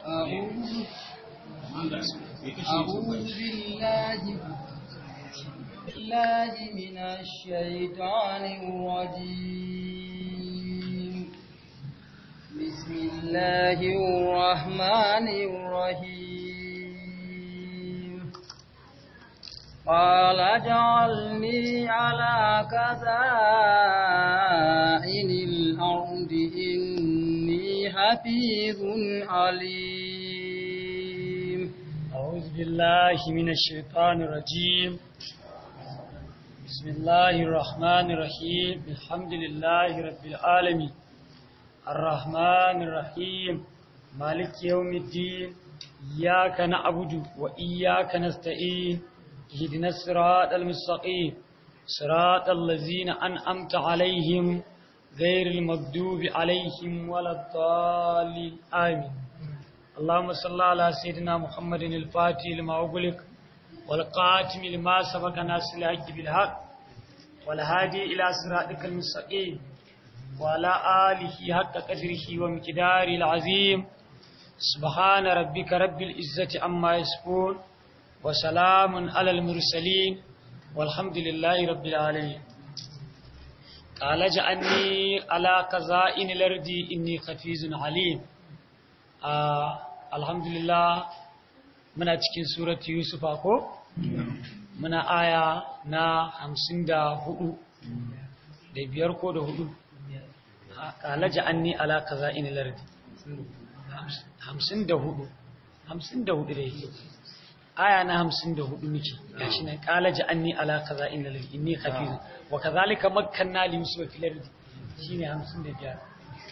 أعوذ أعوذ بالله بالله من الشيطان الرجيم بسم الله الرحمن الرحيم قال اجعلني على كذائن الأرض إني حفيظ عليم أعوذ بالله من الشيطان الرجيم بسم الله الرحمن الرحيم الحمد لله رب العالمين الرحمن الرحيم مالك يوم الدين إياك نعبد وإياك نستعين اهدنا الصراط المستقيم صراط الذين أنعمت عليهم غير المغضوب عليهم ولا الضالين آمين اللهم صل على سيدنا محمد الفاتح لما أغلق والقاتم لما سبق ناصر الحق بالحق والهادي إلى صراطك المستقيم وعلى آله حق قدره ومقداره العظيم سبحان ربك رب العزة عما يصفون وسلام على المرسلين والحمد لله رب العالمين قال جعلني على قزائن الأرض إني خفيز عليم آه الحمد لله muna cikin surat Yusuf ko muna aya na hamsin da hudu da biyar ko da hudu kalaja anni ala kaza in lardi hamsin da hudu hamsin da hudu da yake aya na hamsin da hudu muke gashi nan kalaja anni ala kaza in lardi inni hafizu wa kazalika makkanna li yusuf fil ardi shine hamsin da biyar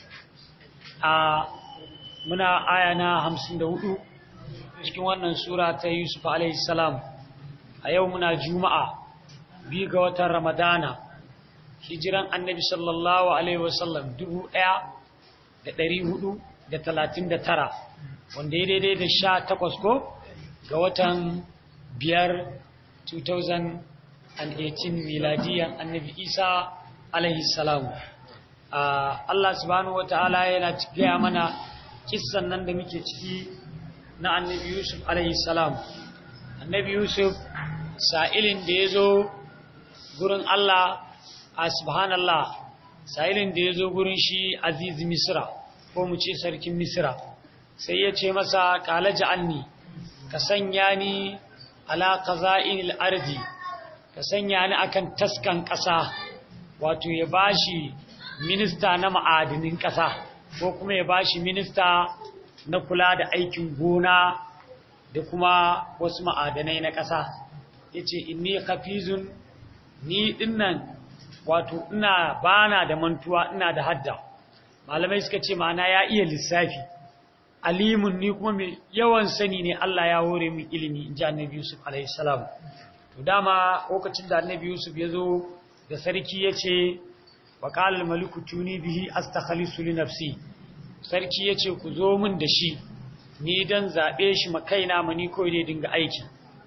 a muna aya na hamsin da hudu cikin wannan sura ta Yusuf salam a yau muna juma'a biyu ga watan ramadana hijiran annabi sallallahu alaihi wasallam dubu ɗaya da ɗari hudu da talatin da tara wanda ya daidai da sha takwas ko ga watan biyar 2018 miladiyan annabi isa alaihi salam Allah subhanahu wa ta'ala yana gaya mana kissan nan da muke ciki na annabi Yusuf alaihi salam annabi Yusuf sa'ilin da ya zo gurin Allah a subhanallah sa'ilin da ya zo gurin shi aziz misra ko mu ce sarkin misra sai ya ce masa kala ja'alni ka sanya ni ala qaza'inil ardi ka sanya ni akan taskan ƙasa wato ya bashi minista na ma'adinin ƙasa ko kuma ya bashi minista na kula da aikin gona da kuma wasu ma'adanai na ƙasa ya ce inni hafizun ni dinnan wato ina bana da mantuwa ina da hadda malamai suka ce ma'ana ya iya lissafi alimun ni kuma mai yawan sani ne Allah ya hore min ilimi in ji annabi Yusuf alaihi salam to dama lokacin da annabi Yusuf ya zo da sarki ya ce wa qala al-maliku tuni bihi astakhlisu li nafsi sarki ya ce ku zo min da shi ni don zaɓe shi makaina mani kawai dai dinga aiki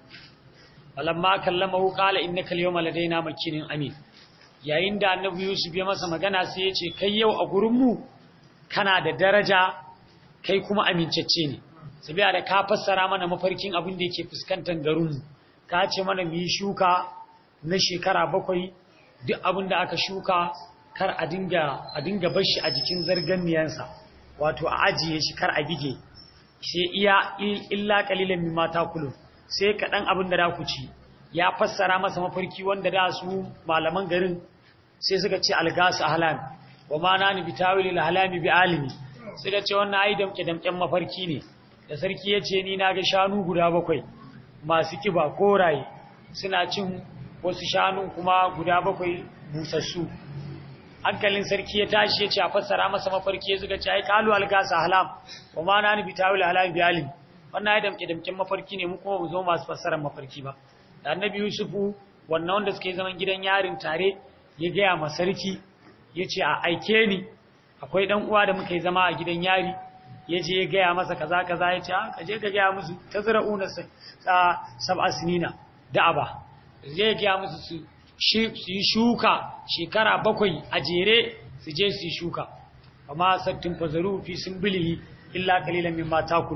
alamma kallama hu kala inna kal yawma ladaina makinin amin yayin da annabi yusuf ya masa magana sai ya ce kai yau a gurin mu kana da daraja kai kuma amincacce ne sabiya da ka fassara mana mafarkin abin da yake fuskantar garin mu ka ce mana mu yi shuka na shekara bakwai duk abin da aka shuka kar a dinga a dinga bar shi a jikin zarganniyansa wato a ajiye shi kar a bige sai iya illa qalilan mimma takulu sai kaɗan abin da ku ci ya fassara masa mafarki wanda da su malaman garin sai suka ce algasu ahlam wa ma nani bitawil ahlami bi alimi suka ce wannan ai damke damken mafarki ne da sarki ya ce ni na ga shanu guda bakwai masu kiba koraye suna cin wasu shanun kuma guda bakwai busassu hankalin sarki ya tashi ya ce a fassara masa mafarki ya zuga ce ai kalu algasa halam wa ma na ni bitawil halam bi alim wannan ya damke damken mafarki ne mu kuma mu zo masu fassarar mafarki ba da annabi yusufu wannan wanda suke zaman gidan yarin tare ya gaya ma sarki ya ce a aike ni akwai dan uwa da muka yi zama a gidan yari ya je ya gaya masa kaza kaza ya ce ka je ka gaya musu tazra'una sab'a sinina da'aba zai ya gaya musu su su yi shuka shekara bakwai a jere su je su yi shuka amma sattin fazaru fi sun bilihi illa kalilan mimma takulu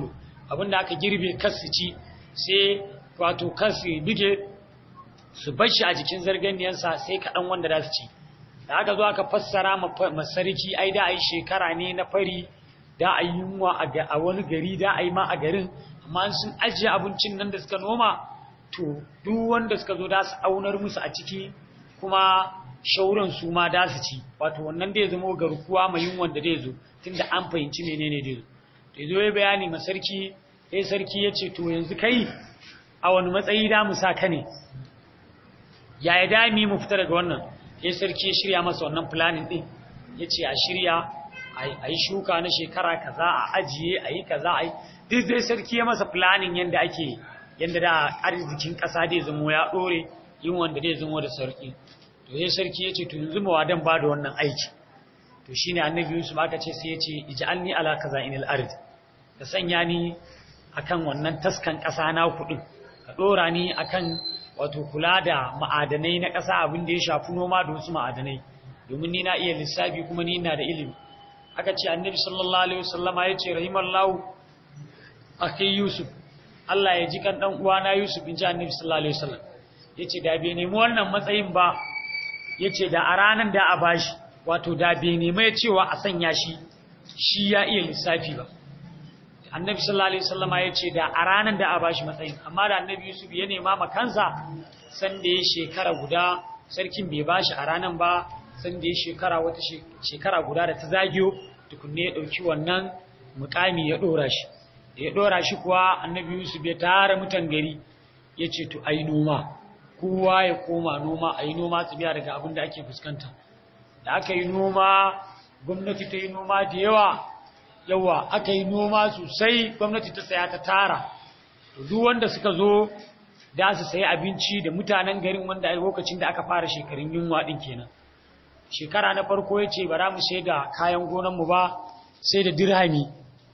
abinda aka girbe kas su ci sai wato kas su bige su bar shi a jikin zarganiyansa sai kaɗan wanda za su ci da aka zo aka fassara ma sarki ai da ai shekara ne na fari da ai yunwa a wani gari da ai ma a garin amma sun ajiye abincin nan da suka noma to duk wanda suka zo da su aunar musu a ciki kuma shauran su ma da su ci wato wannan da ya zama garkuwa mai yunwan da zai zo tunda an fahimci menene da zo to zo ya bayani ma sarki sai sarki ya ce to yanzu kai a wani matsayi da mu sa ka ne yaya dami mu fita daga wannan sai sarki ya shirya masa wannan planning din yace a shirya a yi shuka na shekara kaza a ajiye a yi kaza a yi duk dai sarki ya masa planning yanda ake yanda da arzikin kasa dai zamo ya dore yin wanda dai zamo da sarki to sai sarki yace to yanzu ma wadan ba da wannan aiki to shine annabi Yusuf aka ce sai yace ij'alni ala kaza'inil ard ka sanya ni akan wannan taskan kasa na kudin ka dora ni akan wato kula da ma'adanai na ƙasa abin da ya shafi noma da wasu ma'adanai domin ni na iya lissafi kuma ni ina da ilimi aka ce annabi sallallahu alaihi wasallama ya ce rahimallahu akhi yusuf Allah ya ji kan dan uwana yusuf in ji annabi sallallahu alaihi wasallam yace da bai nemi wannan matsayin ba yace da a ranan da a bashi wato da bai nemi ya cewa a sanya shi shi ya iya lissafi ba annabi sallallahu alaihi wasallama ya ce da a ranar da a bashi matsayin amma da annabi yusuf ya nema ma kansa san da ya shekara guda sarkin bai bashi a ranar ba san da ya shekara wata shekara guda da ta zagiyo tukunne ya dauki wannan mukami ya dora shi da ya dora shi kuwa annabi yusuf ya tara mutan gari ya ce to ai noma kowa ya koma noma ai noma su biya daga abin da ake fuskanta da aka yi noma gwamnati ta yi noma da yawa yawa aka yi noma sosai gwamnati ta saya ta tara to duk wanda suka zo da su sayi abinci da mutanen garin wanda a lokacin da aka fara shekarun yunwa din kenan shekara na farko ya ce bara mu sai da kayan gonanmu ba sai da dirhami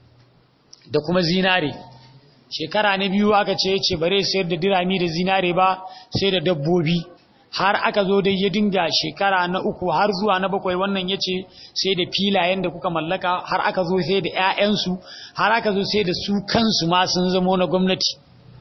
da kuma zinare shekara na biyu aka ce ya ce bare sayar da dirhami da zinare ba sai da dabbobi har aka zo dai ya dinga shekara na uku har zuwa na bakwai wannan ya ce sai da filayen da kuka mallaka har aka zo sai da 'ya'yansu har aka zo sai da su kansu ma sun zamo na gwamnati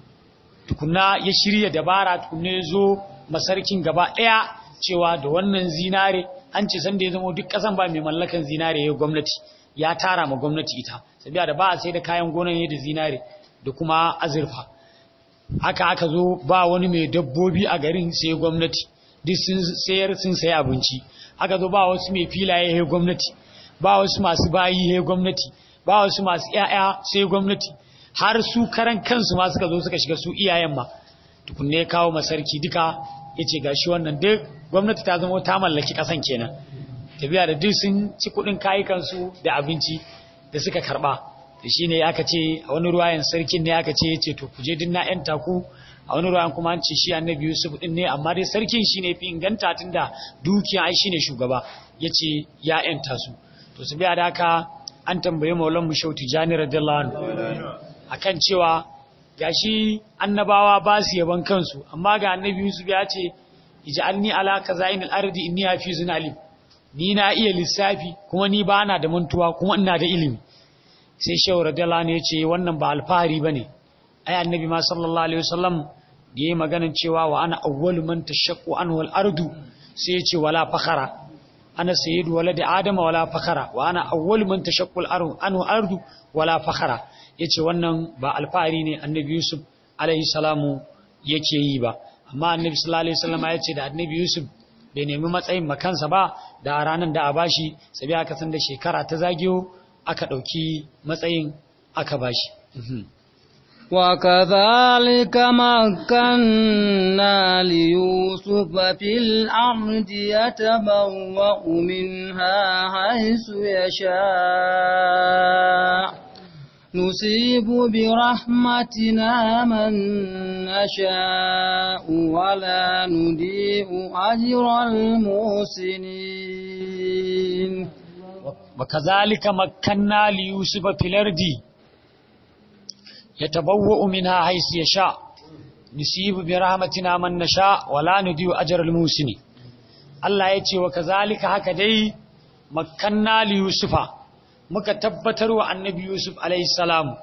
tukuna ya shirya dabara tukuna ya zo masarkin gaba ɗaya cewa da wannan zinare an ce sanda ya zama duk ƙasan ba mai mallakan zinare ya gwamnati ya tara ma gwamnati ita sabiya da ba a sai da kayan gonan ne da zinare da kuma azurfa haka aka zo ba wani mai dabbobi a garin sai gwamnati duk sun sayar sun sayi abinci aka zo ba wasu mai filaye sai gwamnati ba wasu masu bayi sai gwamnati ba wasu masu ƴaƴa sai gwamnati har su karan kansu ma suka zo suka shiga su iyayen ma tukunne ya kawo masarki duka yace gashi wannan duk gwamnati ta zama ta mallaki kasan kenan tafiya da duk sun ci kuɗin kayukansu da abinci da suka karba da shi ne aka ce a wani ruwayan sarkin ne aka ce ya ce to kuje din na ‘yan taku a wani ruwayan kuma an ce shi annabi yusuf din ne amma dai sarkin shi ne fi inganta tun da dukiya ai shi ne shugaba ya ce ya ‘yan tasu to su biya da haka an tambaye maulan mu shauti jani radiyallahu anhu akan cewa gashi annabawa ba su yaban kansu amma ga annabi yusuf ya ce ij'alni ala kazainil ardi inni hafizun alim ni na iya lissafi kuma ni ba na da mantuwa kuma ina da ilimi sai shehu radiyallahu ne ce wannan ba alfahari bane ai annabi ma sallallahu alaihi wasallam da yayi maganan cewa wa ana awwalu man tashaqqu anhu al-ardu sai ya ce wala fakhara ana sayyidu waladi adama wala fakhara wa ana awwalu man tashaqqu al-ardu anhu al-ardu wala fakhara yace wannan ba alfahari ne annabi yusuf alaihi salamu yake yi ba amma annabi sallallahu alaihi wasallam ya ce da annabi yusuf bai nemi matsayin makansa ba da ranar da a bashi sabi aka san da shekara ta zagiyo aka ɗauki matsayin aka bashi. وكذلك مكنا ليوسف في الأرض يتبوأ منها حيث يشاء نصيب برحمتنا من نشاء ولا نضيع أجر المحسنين وكذلك مكنا ليوسف في الأرض يتبوأ منها حيث يشاء نصيب برحمتنا من نشاء ولا نضيع أجر المحسنين Allah ya ce wa kazalika haka dai makanna li Yusufa muka tabbatar wa annabi Yusuf alaihi salam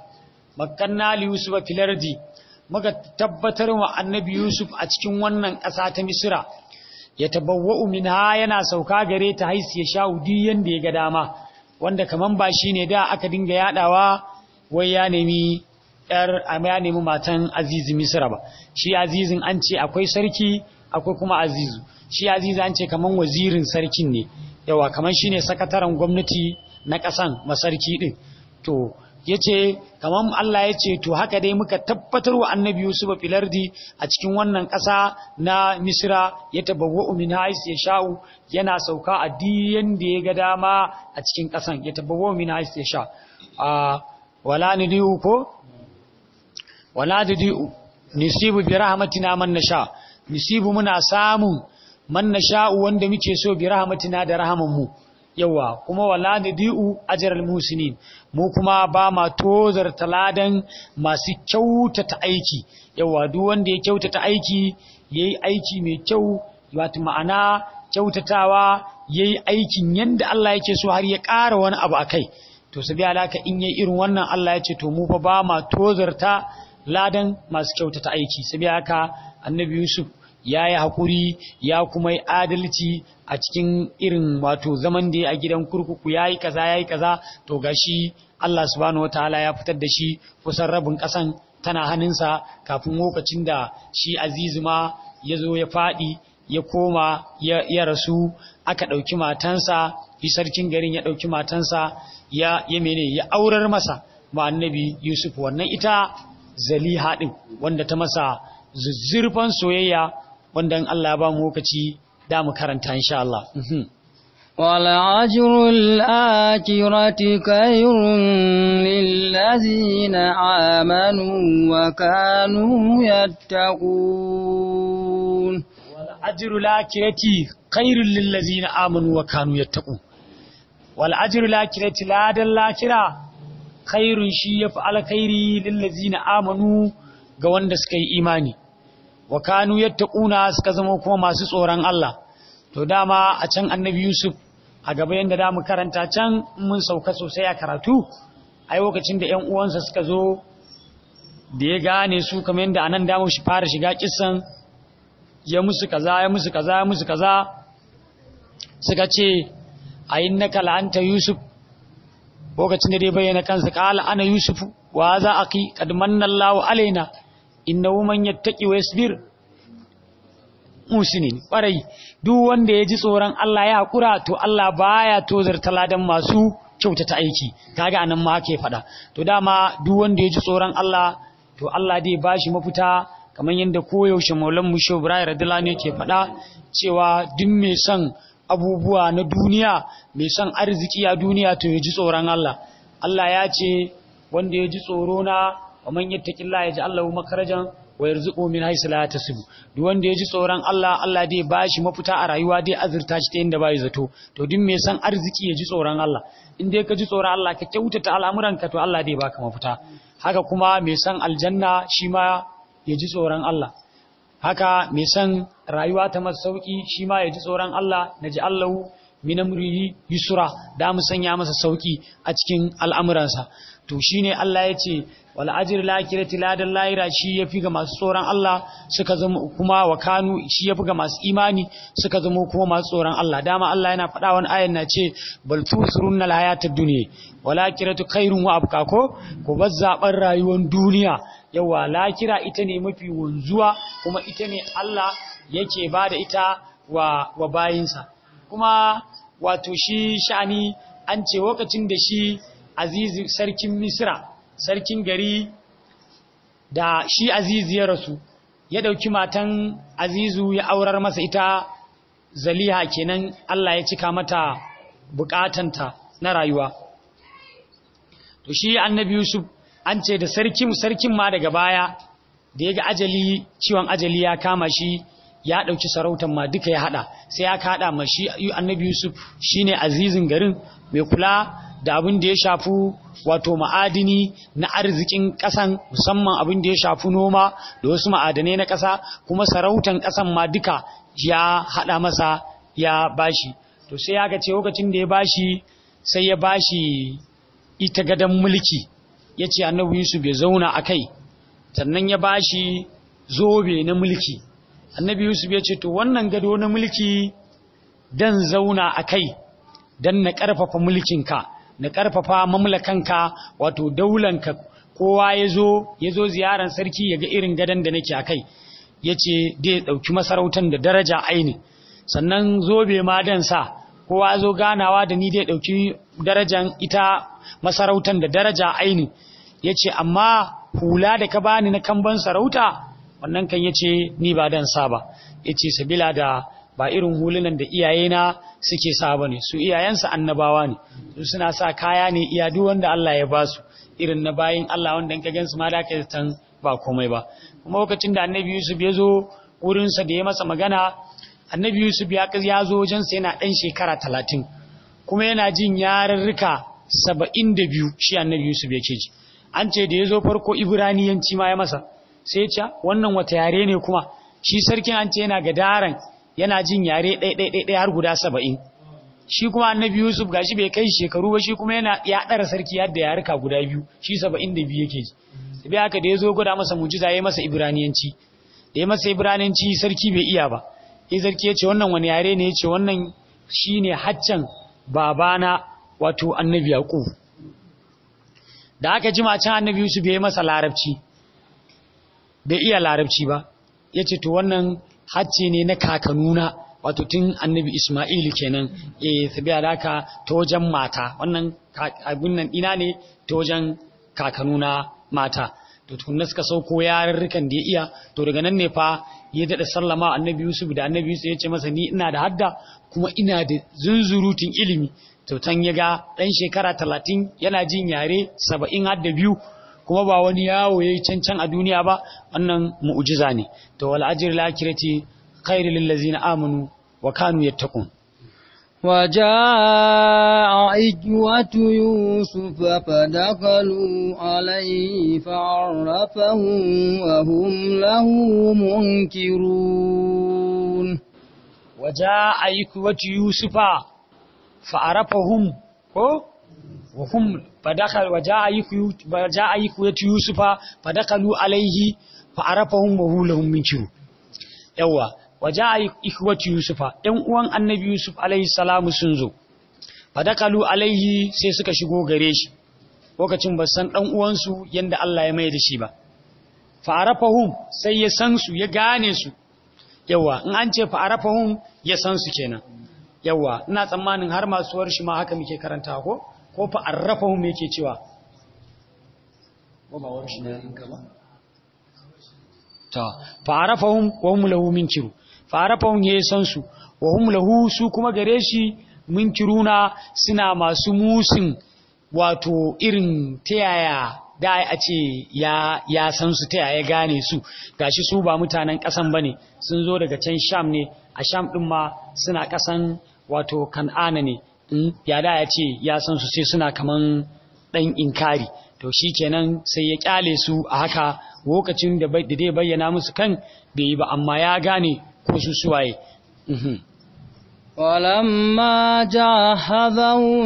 makanna li yusuf fil ardi muka tabbatar wa annabi yusuf a cikin wannan ƙasa ta misra ya tabawwa'u minha yana sauka gare ta haisi ya sha udi yanda ya ga dama wanda kaman ba shine da aka dinga yadawa wai ya nemi yar ya nemi matan azizi misra ba shi azizin an ce akwai sarki akwai kuma azizu shi azizi an ce kaman wazirin sarkin ne yawa kaman shine sakataren gwamnati na ƙasan masarki din to yace kaman Allah yace to haka dai muka tabbatar wa annabi Yusuf filardi a cikin wannan ƙasa na Misra ya tabawwa'u min hais ya sha'u yana sauka a diyan da ya ga dama a cikin ƙasan ya tabawwa'u min hais ya sha a wala nidiu ko wala nidiu nisibu bi rahmatina man nasha nisibu muna samun man nasha wanda muke so bi rahmatina da rahaman mu yawa kuma wala nadi'u ajral musinin mu kuma ba ma tozar taladan masu kyautata aiki yawa duk wanda ya kyautata aiki yayi aiki mai kyau wato ma'ana kyautatawa yayi aikin yanda Allah yake so har ya ƙara wani abu akai to sabi alaka in yayi irin wannan Allah ya ce to mu fa ba ma tozarta ladan masu kyautata aiki sabi haka annabi Yusuf ya yi haƙuri ya kuma yi adalci a cikin irin wato zaman da ya a gidan kurkuku ya yi kaza ya yi kaza to gashi Allah subhanahu wataala ya fitar da shi kusan rabin ƙasan tana hannunsa kafin lokacin da shi azizu ma ya zo ya faɗi ya koma ya rasu aka ɗauki matansa yi sarkin garin ya ɗauki matansa ya ya mene ya aurar masa ma annabi yusuf wannan ita zaliha ɗin wanda ta masa zuzzurfan soyayya wanda in Allah ba mu lokaci da mu karanta insha Allah. ولعجر الآكرة خير للذين آمنوا وكانوا يتقون والأجر الآكرة خير للذين آمنوا وكانوا يتقون والأجر الآكرة لا دل الآكرة خير شي يفعل خير للذين آمنوا ga wanda suka yi imani wa kanu yattaquna suka zama kuma masu tsoron Allah to dama a can annabi Yusuf a gaba yanda da mu karanta can mun sauka sosai a karatu ai lokacin da ƴan uwansa suka zo da ya gane su kamar yanda anan da mu shi fara shiga kissan ya musu kaza ya musu kaza ya musu kaza suka ce ayinnaka la'anta Yusuf lokacin da dai bayyana kansa qala ana Yusufu wa za aki kad manna Allahu alaina innahu man yattaqi wa yasbir musinin kwarai duk wanda ya ji tsoron Allah ya hakura to Allah baya tozar taladan masu kyautata aiki kaga anan ma ake fada to dama duk wanda ya ji tsoron Allah to Allah dai bashi mafita kamar yadda koyaushe Maulan Musho Ibrahim radiyallahu anhu yake fada cewa duk mai son abubuwa na duniya mai son arziki a duniya to ya ji tsoron Allah Allah ya ce wanda ya ji tsoro na wa man yattaqillaha yaj'al lahu makharajan wa yarzuqhu min haythu la yahtasib duk wanda ya ji tsoron Allah Allah dai bashi mafita a rayuwa dai azurta shi ta inda bai zato to duk mai san arziki ya ji tsoron Allah in dai ka ji tsoron Allah ka kyautata al'amuranka to Allah dai baka mafita haka kuma mai san aljanna shi ma ya ji tsoron Allah haka mai san rayuwa ta masa sauki shi ma ya ji tsoron Allah naji Allahu min amrihi yusra da mu sanya masa sauki a cikin al'amuransa to shine Allah ya ce wal ajr lakirati ladan lahira shi yafi ga masu tsoron Allah suka zama kuma wa kanu shi yafi ga masu imani suka zama kuma masu tsoron Allah dama Allah yana faɗa wani ayan na ce bal tusrunna al hayatad dunya wal akhiratu khairun wa abqa ko ko bazzaban rayuwar duniya yawa lakira ita ne mafi wanzuwa kuma ita ne Allah yake bada ita wa wa bayinsa kuma wato shi sha'ani an ce lokacin da shi azizi sarkin misra sarkin gari da shi azizi ya rasu ya dauki matan azizu ya aurar masa ita zaliha kenan Allah ya cika mata bukatanta na rayuwa to shi annabi yusuf an ce da sarkin sarkin ma daga baya da ya ga ajali ciwon ajali ya kama shi ya ɗauki sarautar ma duka ya haɗa sai ya kaɗa ma shi annabi yusuf shine azizin garin mai kula da abin da ya shafi wato ma'adini na arzikin ƙasan musamman abin da ya shafi noma da wasu ma'adanai na ƙasa kuma sarautan ƙasan ma duka ya haɗa masa ya bashi to sai ya ga ce lokacin da ya bashi sai ya bashi ita gadon mulki ya ce annabi yusuf ya zauna a kai sannan ya ba shi zobe na mulki annabi yusuf ya ce to wannan gado na mulki dan zauna a kai dan na ƙarfafa mulkinka na ƙarfafa mamlakanka wato daulanka kowa ya zo ya zo ziyarar sarki ya ga irin gadon da nake a kai ya ce dai ɗauki masarautar da daraja aini sannan zobe ma dan sa kowa zo ganawa da ni dai ɗauki darajan ita masarautar da daraja aini ya ce amma hula da ka bani na kamban sarauta wannan kan ya ce ni ba dan sa ba ya ce sabila da ba irin hulunan da iyayena suke sa ba ne su iyayensa annabawa ne su suna sa kaya ne iya duk wanda Allah ya ba su irin na bayin Allah wanda in ka gansu ma da ka tan ba komai ba kuma lokacin da annabi Yusuf ya zo wurinsa da ya masa magana annabi Yusuf ya ya zo wajensa yana ɗan shekara talatin kuma yana jin yarurruka saba'in da biyu shi annabi Yusuf yake ji an ce da ya zo farko ibraniyanci ma ya masa sai ce wannan wata yare ne kuma shi sarkin an ce yana gadaran yana jin yare ɗaiɗaiɗaiɗai har guda saba'in shi kuma annabi yusuf gashi bai kai shekaru ba shi kuma yana ya ɗara sarki yadda yaruka guda biyu shi saba'in da biyu yake ji sai haka da ya zo gwada masa mujiza ya masa ibraniyanci da ya masa ibraniyanci sarki bai iya ba ya sarki ya ce wannan wani yare ne ya ce wannan shine haccan babana wato annabi yaqub da aka jima can annabi Yusuf ya yi masa larabci bai iya larabci ba ya ce to wannan hacce ne na kakanuna wato tun annabi Ismailu kenan ya sabi alaka ta wajen mata wannan abin nan ina ne ta wajen kakanuna mata to tukunna suka sauko yarurrukan da ya iya to daga nan ne fa ya daɗa sallama annabi Yusuf da annabi Yusuf ya ce masa ni ina da hadda kuma ina da zunzurutun ilimi tautan ya ga ɗan shekara talatin yana jin yare saba'in har da biyu kuma ba wani yawo ya yi cancan a duniya ba wannan mu'ujiza ne to wal ajir lakirati khairu lillazina amanu wa kanu yattaqun وجاء إجوة يوسف فدخلوا عليه فعرفهم وهم له منكرون وجاء إجوة يوسف فعرفهم وهم فدخل وجاء وجاء يكوية يوسف فدخلوا عليه فعرفهم وهو لهم منكر يوا وجاء إخوة يوسف ɗan uwan annabi Yusuf alaihi salamu sun zo fadakalu alaihi sai suka shigo gare shi lokacin ba san ɗan uwansu yanda Allah ya mai da shi ba fa'arafahum sai ya san su ya gane su yawa in an ce fa'arafahum ya san su kenan yawa ina tsammanin har masu warshi ma haka muke karanta ko ko fa arrafahum yake cewa ko ba warshi ne in gaba ta fa arrafahum wa hum lahu minkiru fa arrafahum ya san su wa hum lahu su kuma gare shi minkiruna suna masu musin wato irin tayaya da a ce ya ya san su tayaya gane su gashi su ba mutanen kasan bane sun zo daga can sham ne a sham ɗin ma suna ƙasan wato kan'ana ne ya da ya ce ya san su sai suna kaman ɗan inkari to shi kenan sai ya ƙyale su a haka lokacin da dai bayyana musu kan bai yi ba amma ya gane ko su suwaye ولما جهزهم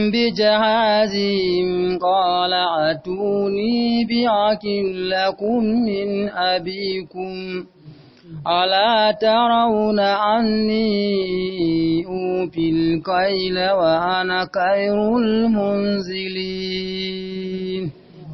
بجهازهم قال اتوني بأخ لكم من أبيكم ألا ترون أني أوفي الكيل وأنا خير المنزلين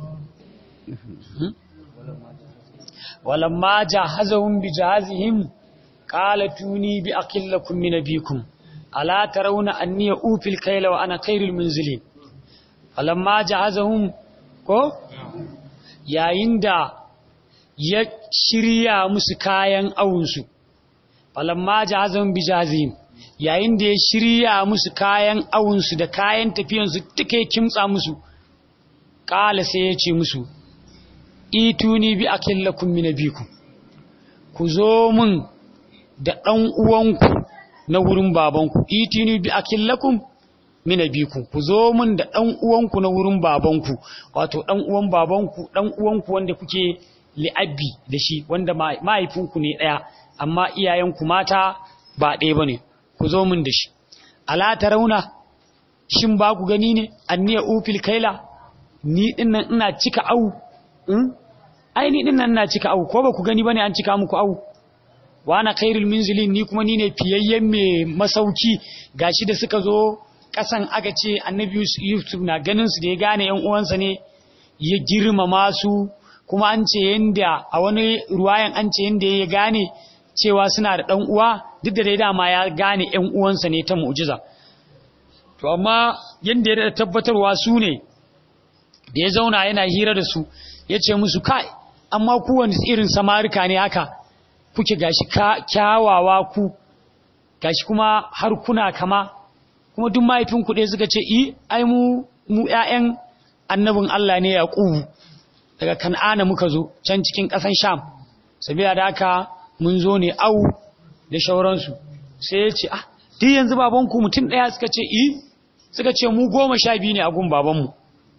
ولما جهزهم بجهازهم قال توني بأقل لكم من أبيكم ألا ترون أني أوفي الكيل وأنا خير المنزلين فلما جهزهم ko yayin da ya shirya musu kayan awunsu falamma jahazan bijazim yayin da ya shirya musu kayan awunsu da kayan tafiyansu duka ya kimtsa musu kala sai ya ce musu ituni bi akillakum min abikum ku zo mun da dan uwanku na wurin babanku ituni bi akillakum min abikum ku zo mun da dan uwanku na wurin babanku wato dan uwan babanku dan uwanku wanda kuke li'abbi da shi wanda mahaifinku ne ɗaya amma iyayenku mata ba ɗaya ba ne ku zo min da shi ala ta rauna shin ba ku gani ne anniya ufil kaila ni dinnan ina cika au ai ni dinnan ina cika au ko ba ku gani bane an cika muku au wa ana khairul munzilin ni kuma ni ne fiyayyen mai masauki gashi da suka zo kasan aka ce annabi Yusuf na ganin su da ya gane yan uwansa ne ya girmama su kuma an ce yanda a wani ruwayan an ce yanda ya gane cewa suna da dan uwa duk da dai dama ya gane yan uwansa ne ta mu'jiza to amma yanda ya tabbatarwa su ne da ya zauna yana hira da su ya ce musu kai amma kowane irin samarika ne haka kuke gashi kyawawa ku gashi kuma har kuna kama kuma duk mahaifin kuɗe suka ce i ai mu mu ƴaƴan annabin Allah ne Yaqubu daga Kan'ana muka zo can cikin ƙasan Sham sabila da haka mun zo ne au da shauransu sai ya ce ah duk yanzu babanku mutum ɗaya suka ce i suka ce mu goma sha biyu ne a gun babanmu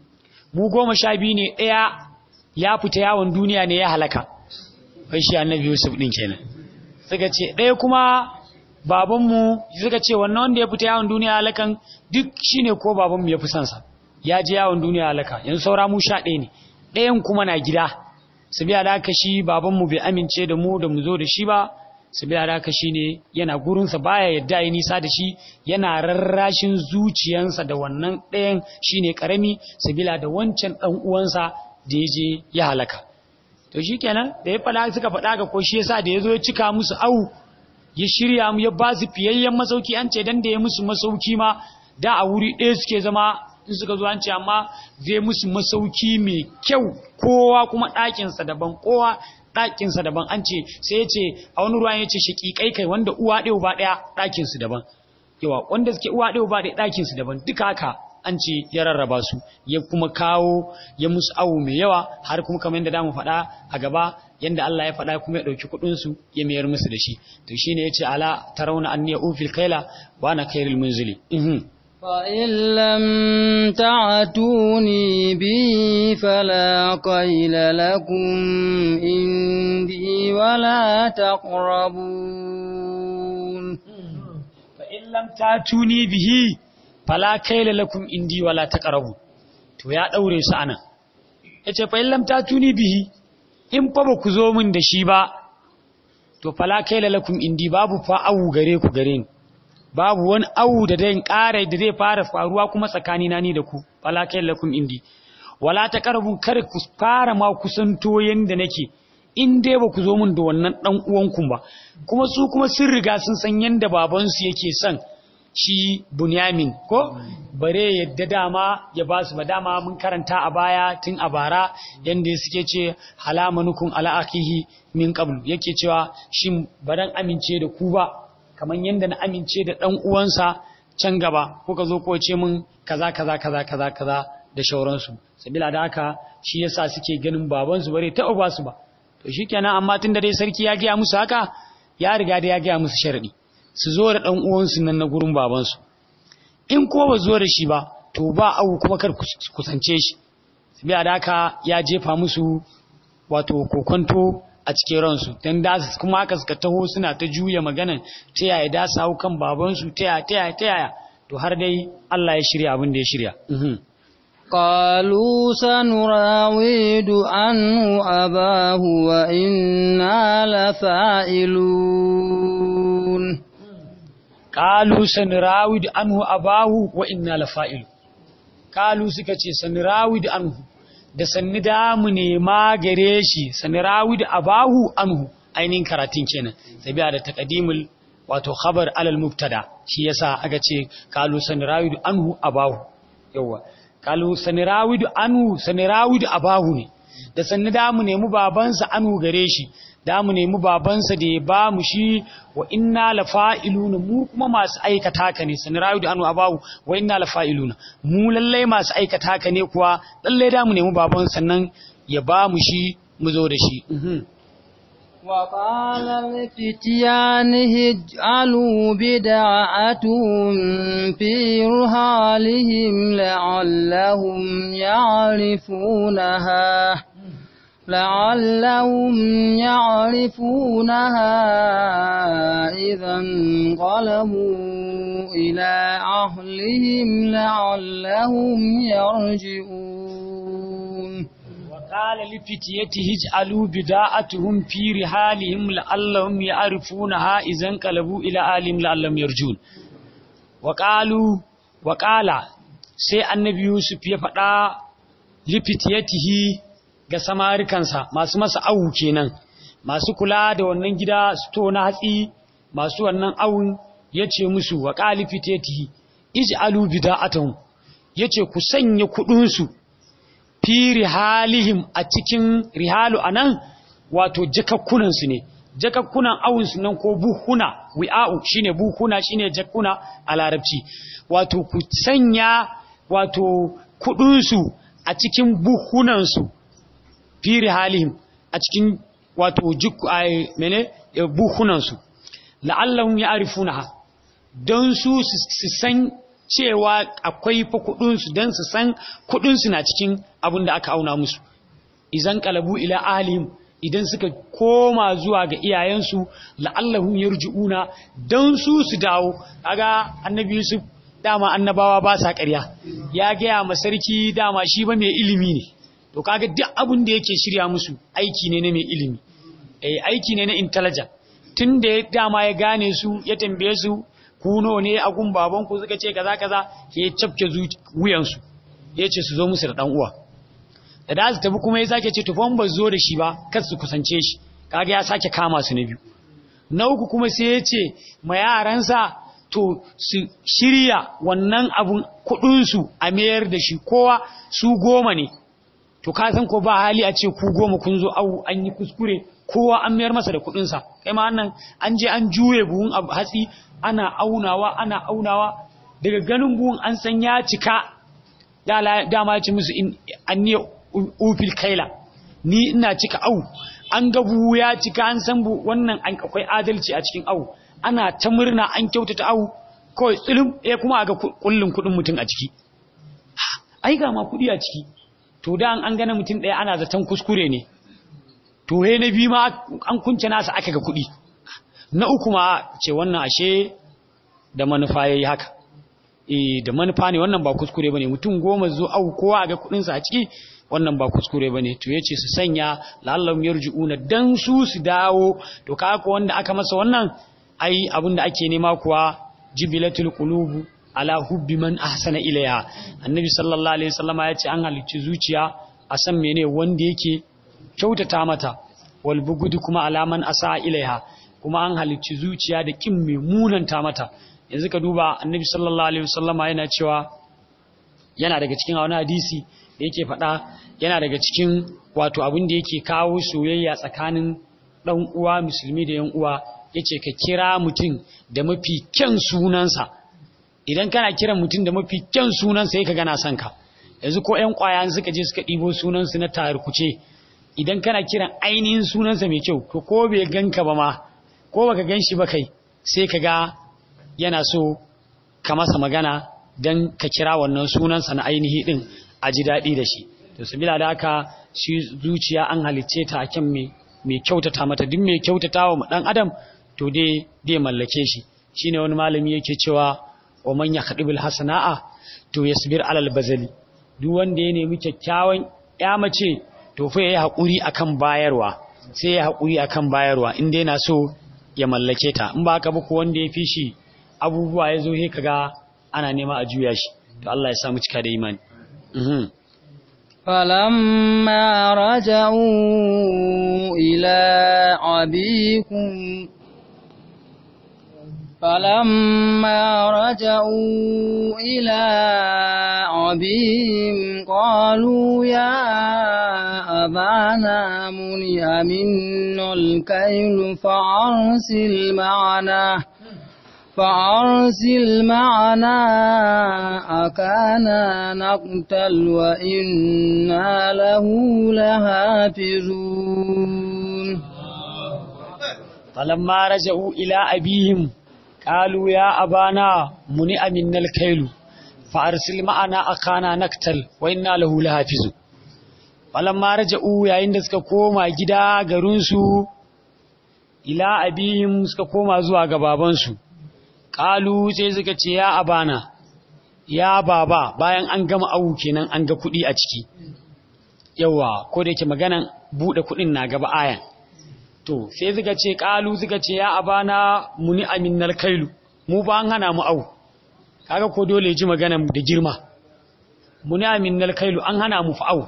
mu goma sha biyu ne ɗaya ya fita yawon duniya ne ya halaka wai shi annabi Yusuf din kenan suka ce ɗaya kuma babanmu suka ce wannan wanda ya fita yawon duniya halakan duk shine ko babanmu ya fi sansa ya je yawon duniya halaka yanzu saura mu sha ɗaya ne ɗayan kuma na gida su biya da haka shi babanmu bai amince da mu da mu zo da shi ba su biya da haka shi ne yana gurinsa baya yadda ya nisa da shi yana rarrashin zuciyansa da wannan ɗayan shine ƙarami su bila da wancan ɗan uwansa da ya je ya halaka to shi kenan da ya faɗa suka faɗa ga ko shi yasa da ya zo ya cika musu au ya shirya mu ya ba su fiyayyen masauki an ce dan da ya musu masauki ma da a wuri ɗaya suke zama in suka zo an ce amma zai musu masauki mai kyau kowa kuma ɗakinsa daban kowa ɗakinsa daban an ce sai ya ce a wani ruwan ya ce shaƙiƙai kai wanda uwa ɗaya ba ɗaya ɗakinsu daban yawa wanda suke uwa ɗaya ba ɗaya ɗakinsu daban duka haka an ce ya rarraba su ya kuma kawo ya musu awu mai yawa har kuma kamar yadda damu faɗa a gaba yanda Allah ya faɗa kuma ya ɗauki kuɗinsu ya mayar musu da shi to shine ya ce ala tarawna anni ufil kaila wa ana khairul munzili فإن لم تعتوني به فلا قيل لكم عندي ولا تقربون فإن لم تعتوني به فلا كيل لكم عندي ولا تقربون to ya daure su anan yace fa illam tatuni bihi in fa ba ku zo min da shi ba to fala kaila lakum indi babu fa awu gare ku gare ni babu wani awu da zai ƙara da zai fara faruwa kuma tsakanina ni da ku fala kai lakum indi wala taqrabun kar ku fara ma kusanto yanda nake in dai ba ku zo mun da wannan dan uwanku ba kuma su kuma sun riga sun san yanda baban su yake son shi Bunyamin ko bare yadda dama ya ba su ba dama mun karanta a baya tun a bara yanda suke ce halamanukun ala akihi min qablu yake cewa shin baran amince da ku ba kamar yadda na amince da ɗan uwansa can gaba kuka zo ko ce min kaza kaza kaza kaza kaza da shauransu sabila da haka shi yasa suke ganin babansu bare taɓa ba su ba to shikenan amma tun da dai sarki ya gaya musu haka ya riga da ya gaya musu sharadi su zo da ɗan uwansu nan na gurin babansu in ko ba zo da shi ba to ba abu kuma kar kusance shi sabila da haka ya jefa musu wato kokonto a cikin ransu don da kuma haka suka taho suna ta juya maganan ta yaya da su hau kan babansu ta yaya ta yaya ta yaya to har dai Allah ya shirya abin da ya shirya قالوا سنراود عنه أباه وإنا لفاعلون قالوا سنراود عنه أباه وإنا لفاعلون قالوا سكتي سنراود عنه da sanni da mu nema gare shi sani rawi da abahu anhu ainihin karatun kenan sabiya da taqdimul wato khabar alal mubtada shi yasa aka ce kalu sani rawi da anhu abahu yawa kalu sani rawi da anhu sani rawi da abahu ne da sanni da mu nemi babansa anhu gare shi da mu nemi babansa da ya ba mu shi wa inna lafa'iluna mu kuma masu aikata haka ne sani rayu da anu abawu wa inna lafa'iluna mu lallai masu aikata haka ne kuwa lallai da mu nemi baban sannan ya ba mu shi mu zo da shi وقال لفتيانه اجعلوا بدعتهم في رحالهم لعلهم يعرفونها لعلهم يعرفونها إذا انقلبوا إلى أهلهم لعلهم يرجعون qala li fitiyatihi ij'alu bida'atuhum fi rihalihim la'allahum ya'rifunaha idan qalabu ila alim la'allahum yarjun wa qalu wa qala sai annabi yusuf ya faɗa li fitiyatihi ga samarikansa masu masa awu kenan masu kula da wannan gida sto na hatsi masu wannan awun yace musu wa qali fitiyatihi ij'alu bida'atuhum yace ku sanya kudin su fi rihalihim a cikin rihalu anan wato jakakkunan su ne jakakkunan awun su nan ko buhuna wi'a'u shine buhuna shine jakkuna a larabci wato ku sanya wato kudin su a cikin buhunan su fi rihalihim a cikin wato jikku ai mene buhunan su la'allahum ya'rifunaha don su su san cewa akwai fa kudinsu don su san kudinsu na cikin abin da aka auna musu izan kalabu ila alim idan suka koma zuwa ga iyayensu la'allahum yarji'una don su su dawo kaga annabi yusuf dama annabawa ba sa ƙarya ya gaya ma sarki dama shi ba mai ilimi ne to kaga duk abin da yake shirya musu aiki ne na mai ilimi eh aiki ne na intelligent tun da dama ya gane su ya tambaye su kuno ne a gun babanku suka ce kaza kaza ke cafke wuyansu ya ce su zo musu da dan uwa da da su tafi kuma ya sake ce tufan ba zo da shi ba kar su kusance shi kaga ya sake kama su na biyu na uku kuma sai ya ce ma yaransa to su shirya wannan abun kudin su a mayar da shi kowa su goma ne to ka san ko ba hali a ce ku goma kun zo au an yi kuskure kowa an mayar masa da kudinsa kai ma nan an je an juye buhun hatsi ana aunawa ana aunawa daga ganin buhun an san ya cika dama ya ce musu an ne ufil kaila ni ina cika au an ga buhu ya cika an san bu wannan an akwai adalci a cikin au ana ta murna an kyautata au kawai tsilim ya kuma aga kullun kudin mutum a ciki ai ga ma kudi a ciki to da an gane mutum ɗaya ana zaton kuskure ne to he na biyu ma an kunce nasa aka ga kuɗi na uku ma ce wannan ashe da manufa yayi haka eh da manufa ne wannan ba kuskure bane mutum goma zo au kowa ga kuɗin sa a ciki wannan ba kuskure bane to yace su sanya la'allam yarji'una dan su su dawo to kaga wanda aka masa wannan ai abinda ake nema kuwa jibilatul qulubu ala hubbi man ahsana ilayha annabi sallallahu alaihi wasallama yace an halicci zuciya a san mene wanda yake kyautata mata wal bugudu kuma alaman asa ilaiha kuma an halicci zuciya da kin mai munanta mata yanzu ka duba annabi sallallahu alaihi wasallama yana cewa yana daga cikin wani hadisi da yake faɗa yana daga cikin wato abin da yake kawo soyayya tsakanin dan uwa musulmi da yan uwa yace ka kira mutum da mafi kyan sunansa idan kana kiran mutum da mafi kyan sunansa sai ka gana son ka yanzu ko ƴan ƙwaya suka je suka ɗibo sunansu na tarkuce idan kana kiran ainihin sunansa mai kyau to ko bai ganka ba ma ko baka gan shi ba kai sai ka ga yana so ka masa magana don ka kira wannan sunansa na ainihi din a ji daɗi da shi to sabila da haka shi zuciya an halicce ta akan mai mai kyautata mata duk mai kyautata wa ɗan adam to dai dai mallake shi shine wani malami yake cewa wa man yakhdibul hasana'a to yasbir alal bazali duk wanda ya nemi kyakkyawan ya mace to fa yayi hakuri akan bayarwa sai ya hakuri akan bayarwa in dai na so ya mallake ta in ba haka ba ko wanda ya fi shi abubuwa ya zo he kaga ana nema a juya shi to Allah ya sa mu cika da imani mhm فلما رجعوا إلى أبيكم فلما رجعوا إلى أبيهم قالوا يا أبانا منع منا الكيل فأرسل معنا فأرسل معنا أكانا نقتل وإنا له لحافظون فلما رجعوا إلى أبيهم قالوا يا أبانا منع منا الكيل فأرسل معنا أخانا نقتل وإنا له لحافظون فلما رجعوا yayin da suka koma gida garinsu ila abihim suka koma zuwa ga babansu kalu sai suka ce ya abana ya baba bayan an gama awu kenan an ga kuɗi a ciki yawa ko da yake maganan bude kudin na gaba ayan to sai suka ce kalu suka ce ya abana muni aminnal kailu mu ba an hana mu au kaga ko dole ji maganan da girma muni aminnal kailu an hana mu fa au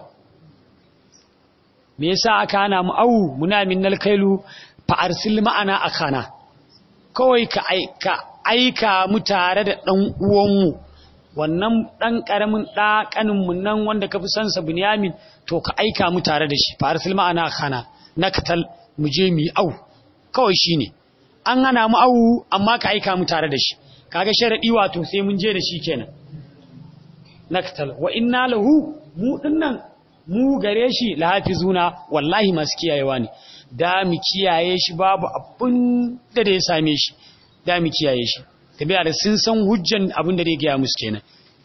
me yasa aka hana mu au muni aminnal kailu fa arsil ma'ana akana kawai ka aika aika mu tare da dan uwanmu wannan dan karamin da kaninmu nan wanda kafi san sa Bunyamin to ka aika mu tare da shi fa arsil ma'ana akana nakatal mu je mu au kawai shine an hana mu au amma ka aika mu tare da shi kaga sharadi wato sai mun je da shi kenan naktal wa inna lahu mu dinnan mu gare shi lahafizuna wallahi masu kiyayewa ne da mu kiyaye shi babu abin da da ya same shi da mu kiyaye shi tabi'a da sun san hujjan abin da zai gaya musu kenan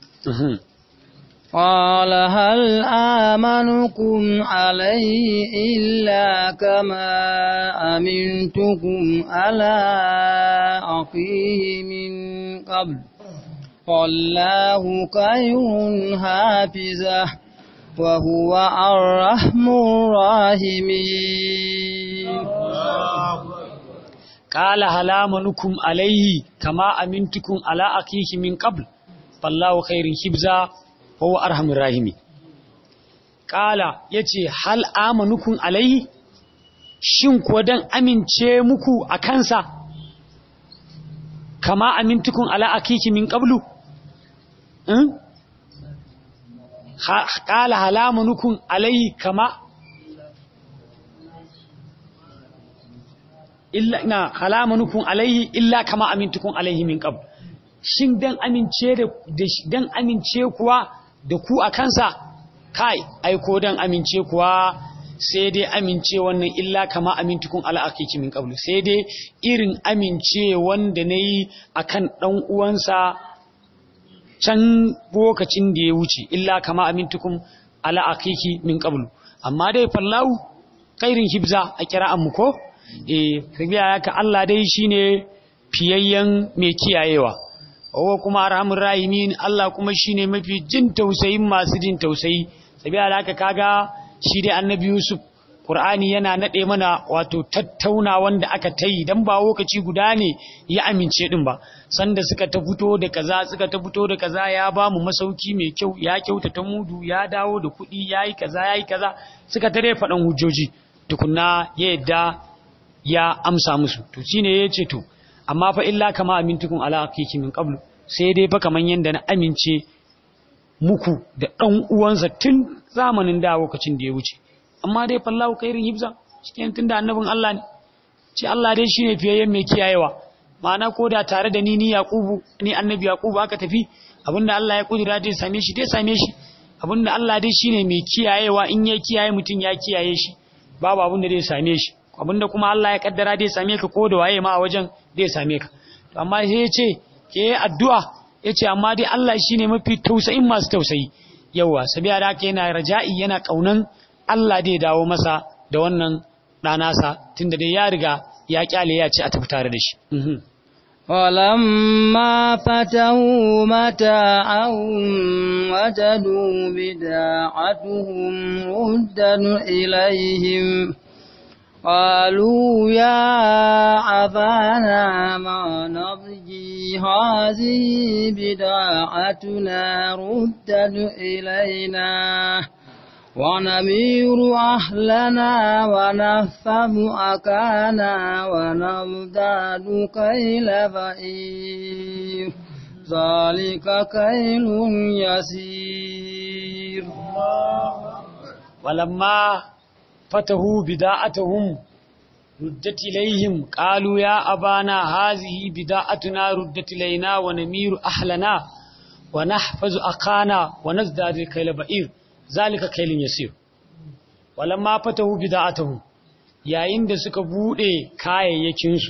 قال هل آمنكم عليه إلا كما أمنتكم على أخيه من قبل والله خير حافظه وهو الرحم الراحمين قال هل آمنكم عليه كما أمنتكم على أخيه من قبل فالله خير حفظه وهو أرحم الراحمين قال yace hal amanukum alaihi shin ko dan amince muku a kansa kama amintukum ala akiki min qablu in qala hal amanukum alaihi kama illa na hal amanukum alaihi illa kama amintukum alaihi min qablu shin dan amince da dan amince kuwa da ku a kansa kai aiko dan amince kuwa sai dai amince wannan illa kama amintukun ala akiki min qablu sai dai irin amince wanda nayi akan dan uwansa can lokacin da ya wuce illa kama amintukum ala akiki min qablu amma dai fallahu khairin hibza a kira'an mu ko eh kabiya haka Allah dai shine fiyayyen mai kiyayewa wa kuma arhamur rahimin Allah kuma shine mafi jin tausayin masu jin tausayi sabiya da haka kaga shi dai annabi Yusuf Qur'ani yana nade mana wato tattauna wanda aka tayi dan ba lokaci guda ne ya amince din ba sanda suka ta fito da kaza suka ta fito da kaza ya ba mu masauki mai kyau ya kyautata mudu ya dawo da kuɗi yayi kaza yayi kaza suka tare faɗan hujjoji tukunna ya yadda ya amsa musu to shine yace to amma fa illa kama amintukum ala hakiki min qablu sai dai fa kaman yanda na amince muku da dan uwansa tun zamanin da lokacin da ya wuce amma dai fallahu khairin hibza cikin tunda annabin Allah ne ce Allah dai shine fiyayyen mai kiyayewa ma'ana koda tare da ni ni yaqubu ni annabi yaqubu aka tafi abinda Allah ya kudura dai same shi dai same shi abinda Allah dai shine mai kiyayewa in ya kiyaye mutun ya kiyaye shi babu abinda dai same shi abinda kuma Allah ya kaddara dai same ka ko da waye ma a wajen dai same ka to amma sai ya ce ke addu'a yace amma dai Allah shine mafi tausayin masu tausayi yawa sabiya da haka yana raja'i yana kaunan Allah dai dawo masa da wannan ɗanasa tunda dai ya riga ya kyale ya ce a tafi tare da shi ولما فتحوا متاعهم وجدوا بداعتهم ردا إليهم قالوا يا أبانا ما نضجي هذه بداعتنا ردا إلينا ونمير أهلنا ونفهم أكانا ونمداد كيل بئير ذلك كيل يسير ولما فتحوا بداعتهم ردت إليهم قالوا يا أبانا هذه بداعتنا ردت إلينا ونمير أهلنا ونحفظ أقانا ونزداد الكيل بئير ذلك كيل يسير ولما فتحوا بداعتهم yayin da suka bude kayayyakinsu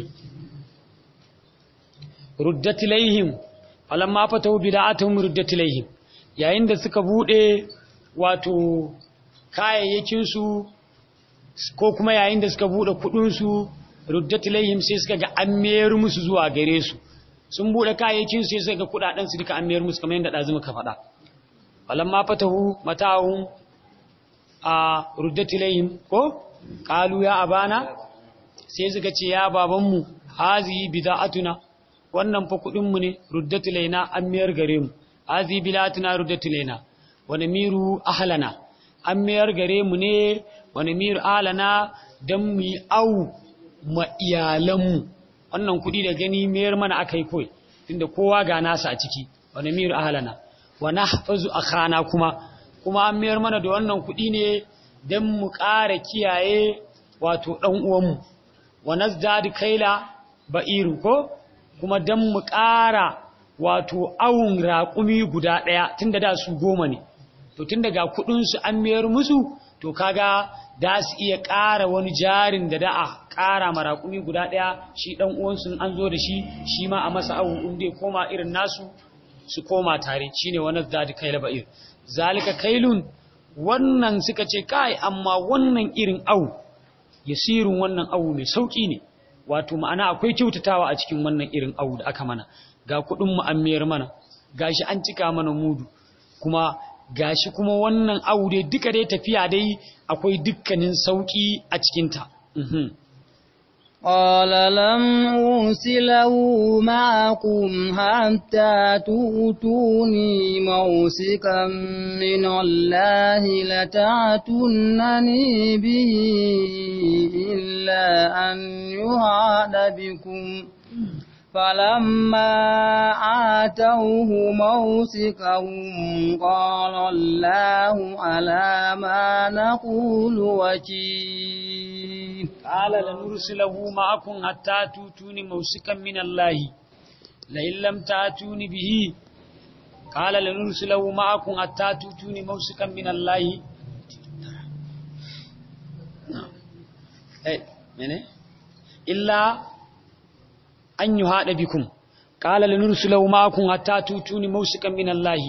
ruddat ilaihim falamma fatahu bida'atuhum ruddat ilaihim yayin da suka bude wato kayayyakinsu ko kuma yayin da suka bude kudinsu ruddat ilaihim sai suka ga an mayar musu zuwa gare su sun bude kayayyakin sai suka ga kudaden su duka an mayar musu kamar yadda dazu muka faɗa falamma fatahu mata'ahum a ruddatilayhim ko qalu ya abana sai suka ce ya babanmu hazihi bida'atuna wannan fa kudin mu ne ruddatilayna an miyar gare mu hazihi bida'atuna ruddatilayna wa namiru ahlana an miyar gare mu ne wa namiru ahlana dan mu yi au ma iyalanmu wannan kudi da gani mayar mana akai koi tunda kowa ga nasa a ciki wa namiru ahlana wa nahfazu akhana kuma kuma an mayar mana da wannan kudi ne dan mu ƙara kiyaye wato dan uwanmu wa nazdadu kaila ba'iru ko kuma dan mu ƙara wato awun raƙumi guda ɗaya tunda da su goma ne to tun daga kudinsu an mayar musu to kaga da su iya ƙara wani jarin da da a ƙara maraƙumi guda ɗaya shi ɗan uwansu an zo da shi shi ma a masa awu inda ya koma irin nasu su koma tare shi ne wani zadi kaila ba'ir zalika kailun wannan suka ce kai amma wannan irin awu yasirin wannan awu mai sauƙi ne wato ma'ana akwai kyautatawa a cikin wannan irin awu da aka mana ga kuɗin mu an mayar mana gashi an cika mana mudu kuma gashi kuma wannan aure duka dai tafiya dai akwai dukkanin sauki a cikinta. قال لم أرسله معكم حتى تؤتوني موسكا من الله لتعتنني به إلا أن يهاد بكم فلما آتوه موسكهم قال الله على ما نقول وكيل قال لنرسله معكم حتى توتوني موسكا من الله لئن لم تأتوني به قال لنرسله معكم حتى توتوني موسكا من الله إلا an yi haɗa bikun ƙala la nursulau makon hatta tutuni mausikan min Allahi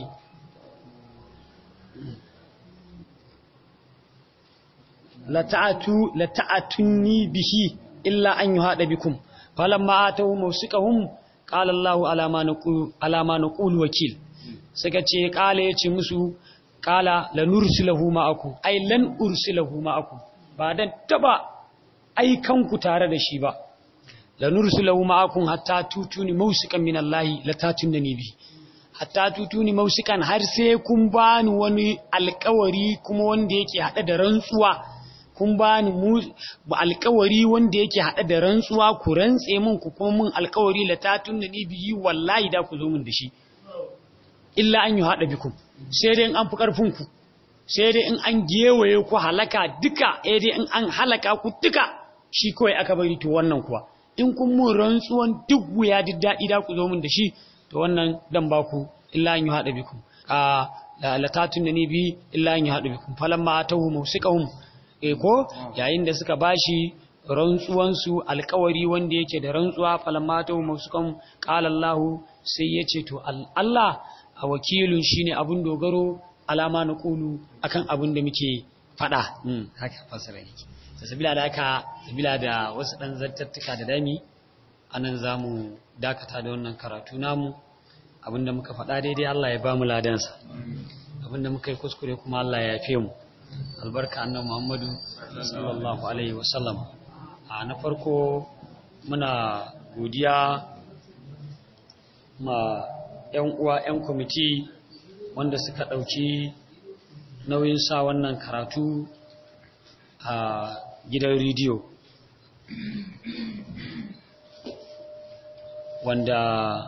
la ta'atunni bihi illa an yi haɗa bikun falon ma'atahu mausikahun ƙala Allahu alama na ƙulu wakil suka ce ƙala ya ce musu ƙala la nursulahu ma'aku ai lan ursulahu ma'aku ba don taba aikanku tare da shi ba la nursulahu ma'akum hatta tutuni mausikan min Allah la tatunni bi hatta tutuni mausikan har sai kun bani wani alƙawari kuma wanda yake hada da rantsuwa kun bani mu alƙawari wanda yake hada da rantsuwa ku rantse min ku kuma min alƙawari la tatunni bi wallahi da ku zo min da shi illa an yi hada bikum sai dai in an fi karfin ku sai dai in an gewaye ku halaka duka sai dai in an halaka ku duka shi kawai aka bari to wannan kuwa in kun mun rantsuwan duk wuya duk daɗi da ku zo min da shi to wannan dan ba ku illa an yi haɗa bikum a latatun da ni bi illa an yi haɗa bikum falan ma ta hu mausikahum e ko yayin da suka bashi rantsuwansu alkawari wanda yake da rantsuwa falan ma ta hu mausikahum qala Allah sai ya ce to Allah a wakilun shine abun dogaro alama na kulu akan abun da muke faɗa haka fasara yake sabila da aka sabila da wasu ɗan zartattuka da dami anan za mu dakata da wannan karatu namu abinda muka faɗa daidai Allah ya ba mu ladansa abinda muka yi kuskure kuma Allah ya yafe mu albarka annan Muhammadu sallallahu alaihi wasallam a na farko muna godiya ma 'yan uwa 'yan kwamiti wanda suka ɗauki nauyin sa wannan karatu a gidan rediyo wanda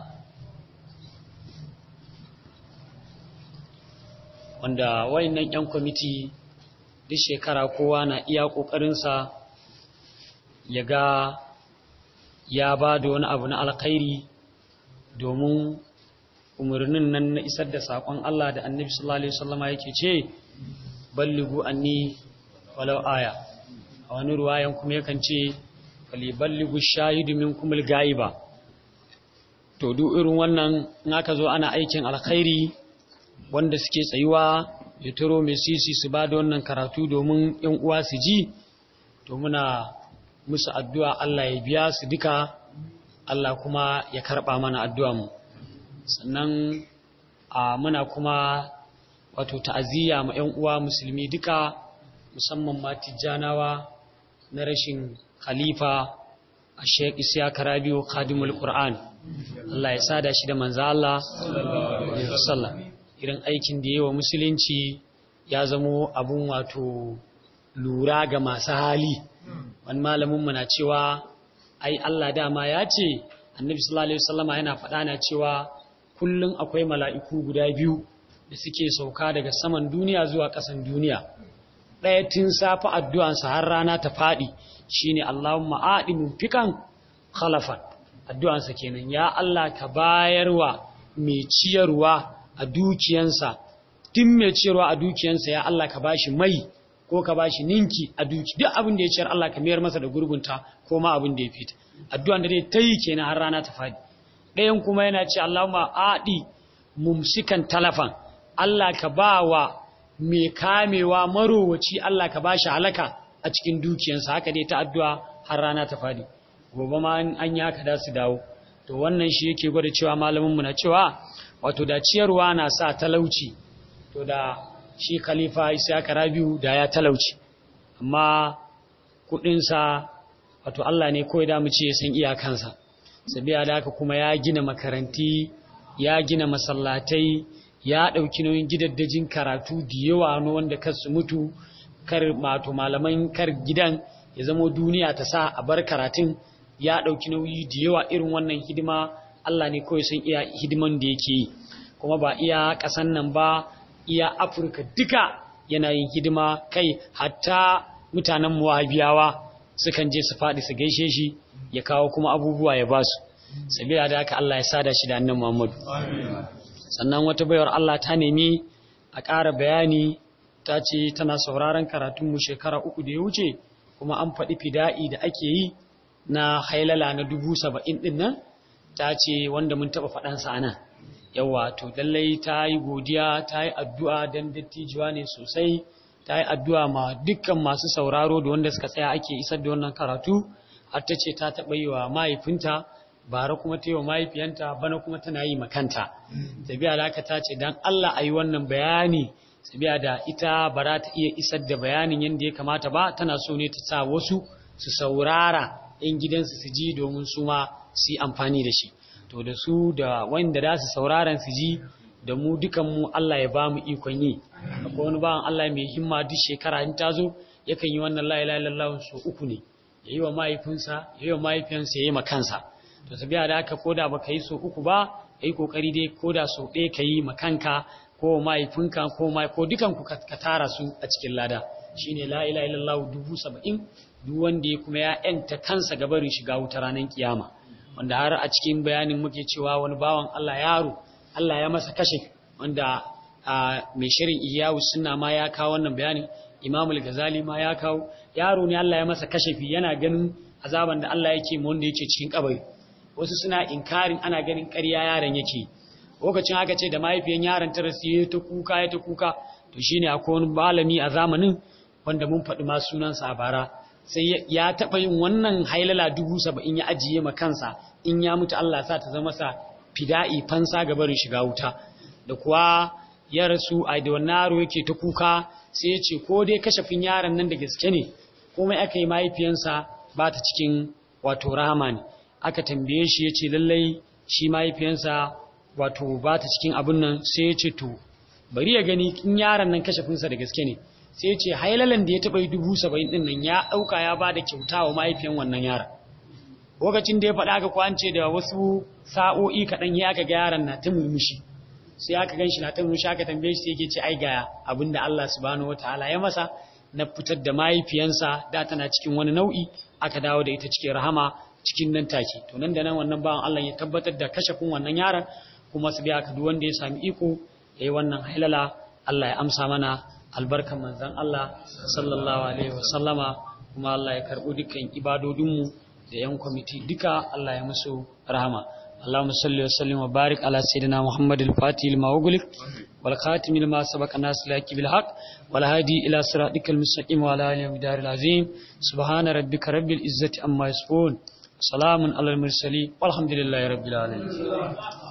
wanda wayannan yan kwamiti duk shekara kowa na iya ƙoƙarinsa ya ga ya ba da wani abu na alkhairi domin umarnin nan na isar da saƙon Allah da annabi sallallahu alaihi wasallama yake ce balligu anni walau aya a wani ruwayan kuma yakan ce faliballigu shahidu minkum al-gaiba to duk irin wannan in aka zo ana aikin alkhairi wanda suke tsayuwa ya turo mai sisi su ba da wannan karatu domin yan uwa su ji to muna musu addu'a Allah ya biya su duka Allah kuma ya karba mana addu'a mu sannan a muna kuma wato ta'aziyya ma yan uwa musulmi duka musamman ma tijjanawa na rashin khalifa a sheik isya karabiyo khadimul qur'an Allah ya sada shi da manzo Allah sallallahu irin aikin da yawa musulunci ya zamo abun wato lura ga masu hali wani malamin mu na cewa ai Allah dama ya ce annabi sallallahu alaihi wasallama yana faɗa na cewa kullum akwai mala'iku guda biyu da suke sauka daga saman duniya zuwa ƙasan duniya ɗaya tun safi addu'ansa har rana ta faɗi shine Allahumma aɗi mumfikan khalafan addu'ansa kenan ya Allah ka bayarwa mai ciyarwa a dukiyansa tun mai ciyarwa a dukiyansa ya Allah ka bashi mai ko ka bashi ninki a duki duk abin da ya ciyar Allah ka mayar masa da gurgunta ko ma abin da ya fita addu'an da dai ta yi kenan har rana ta faɗi ɗayan kuma yana ce Allahumma aɗi mumsikan talafan Allah ka ba wa mai kamewa marowaci Allah ka ba shi halaka a cikin dukiyansa haka dai ta addu'a har rana ta faɗi gobe ma an yi haka da su dawo to wannan shi yake gwada cewa malaminmu na cewa wato da ciyarwa na sa talauci to da shi khalifa isa rabiu da ya talauci amma kuɗinsa wato Allah ne kawai da mu ce ya san iyakansa sabiya da haka kuma ya gina makaranti ya gina masallatai ya ɗauki nauyin gidaddajin karatu da yawa na wanda kar su mutu kar mato malaman kar gidan ya zamo duniya ta sa a bar karatun ya ɗauki nauyi da yawa irin wannan hidima Allah ne kawai san iya hidiman da yake yi kuma ba iya ƙasan nan ba iya Afirka duka yana yin hidima kai hatta mutanen muwahabiyawa sukan je su faɗi su gaishe shi ya kawo kuma abubuwa ya basu sabila da haka Allah ya sada shi da annan Muhammadu sannan wata bayar Allah ta nemi a ƙara bayani ta ce tana sauraron karatunmu shekara uku da ya wuce kuma an faɗi fida'i da ake yi na hailala na dubu saba'in ɗin nan ta ce wanda mun taɓa faɗansa nan yawa to lallai ta yi godiya ta yi addu'a don dattijuwa ne sosai ta yi addu'a ma dukkan masu sauraro da wanda suka tsaya ake isar da wannan karatu har ta ce ta taɓa yi wa mahaifinta bara kuma ta yi wa mahaifiyanta bana kuma tana yi makanta tabiya da aka ta ce don Allah a yi wannan bayani tabiya da ita ba za ta iya isar da bayanin yadda ya kamata ba tana so ne ta sa wasu su saurara in gidansu su ji domin su ma su yi amfani da shi to da su da wanda za su sauraron su ji da mu dukanmu Allah ya ba mu ikon yi akwai wani bawan Allah mai himma duk shekara in ta zo yakan yi wannan la ilaha illallah so uku ne ya yi wa mahaifinsa ya yi wa mahaifiyansa ya yi ma kansa to sabiya da aka koda baka yi so uku ba yi kokari dai koda so ɗaya ka yi ma kanka ko mahaifinka ko mai ko dukan ku ka tara su a cikin lada shine la ilaha illallah dubu saba'in duk wanda ya kuma ya yanta kansa gabarin shiga wuta ranar kiyama wanda har a cikin bayanin muke cewa wani bawan Allah yaro Allah ya masa kashe wanda mai shirin iyawu sunna ma ya kawo wannan bayanin imamul gazali ma ya kawo yaro ne Allah ya masa kashefi yana ganin azaban da Allah yake mu wanda yake cikin kabari wasu suna inkarin ana ganin ƙarya yaron yake lokacin aka ce da mahaifiyan yaron ta rasu ya ta kuka ya ta kuka to shine akwai wani malami a zamanin wanda mun faɗi ma sunansa a bara sai ya taɓa yin wannan hailala dubu saba'in ya ajiye ma kansa in ya mutu Allah sa ta zama sa fida'i fansa ga barin shiga wuta da kuwa ya rasu a da wannan yaro yake ta kuka sai ya ce ko dai kashafin yaron nan da gaske ne komai aka yi mahaifiyansa ba ta cikin wato rahama ne aka tambaye shi ya ce lallai shi mahaifiyansa wato ba ta cikin abin nan sai ya ce to bari ya gani in yaron nan kashafinsa da gaske ne sai ya ce hailalan da ya taɓa yi dubu saba'in ɗin nan ya ɗauka ya ba da kyauta wa mahaifiyan wannan yaron lokacin da ya faɗa aka kwance da wasu sa'o'i kaɗan ya aka ga yaron na ta murmushi sai aka gan shi na ta murmushi aka tambaye shi sai yake ce ai ga abin da Allah subhanahu wataala ya masa na fitar da mahaifiyansa da tana cikin wani nau'i aka dawo da ita cikin rahama cikin nan take to nan da nan wannan bawan Allah ya tabbatar da kashafin wannan yaron kuma su biya ka duk wanda ya sami iko yayi wannan halala Allah ya amsa mana albarkan manzon Allah sallallahu alaihi wasallama kuma Allah ya karbo dukkan ibadodinmu da yan kwamiti duka Allah ya musu rahama اللهم صل وسلم وبارك على سيدنا محمد الفاتح لما أغلق والخاتم لما سبق الناس لك بالحق والهادي إلى صراطك المستقيم وعلى آله ومدار العظيم سبحان ربك رب العزة أما يصفون سلام على المرسلين والحمد لله رب العالمين